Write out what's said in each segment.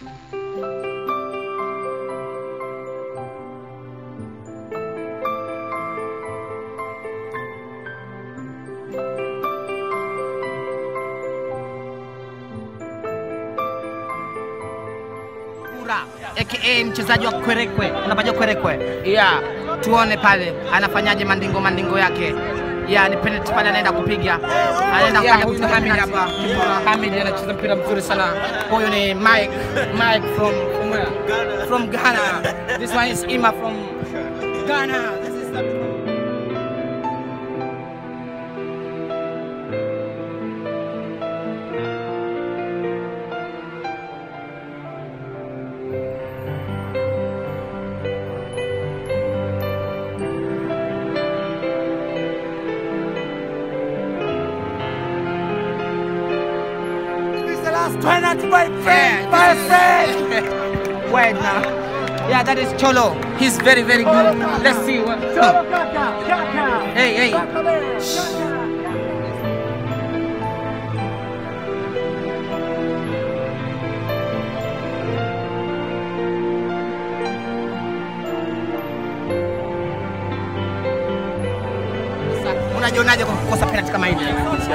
Kura aka mchezaji wa kwerekwe, unapajua kwerekwe? Yeah, tuone pale anafanyaje mandingo mandingo yake. Yeah, ni penalty pale anaenda kupiga. Anaenda Yeah, kufanya huyu kupiga Hamid penalty. hapa. Kipa Hamid anacheza mpira mzuri sana. Huyu ni Mike, Mike from from where? From Ghana. This one is Ima from Ghana. This is the This is the last penalty by Yeah, by this is- Fred. Wait now. Yeah, that is Cholo. He's very, very good. Let's see what. Hey, hey. Sasa, Unajionaje kwa kukosa penalty kama hili?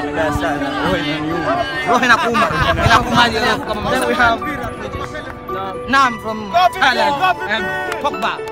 Roho inakuuma. Inakuumaje leo? Then we have Nam from Thailand and Pogba.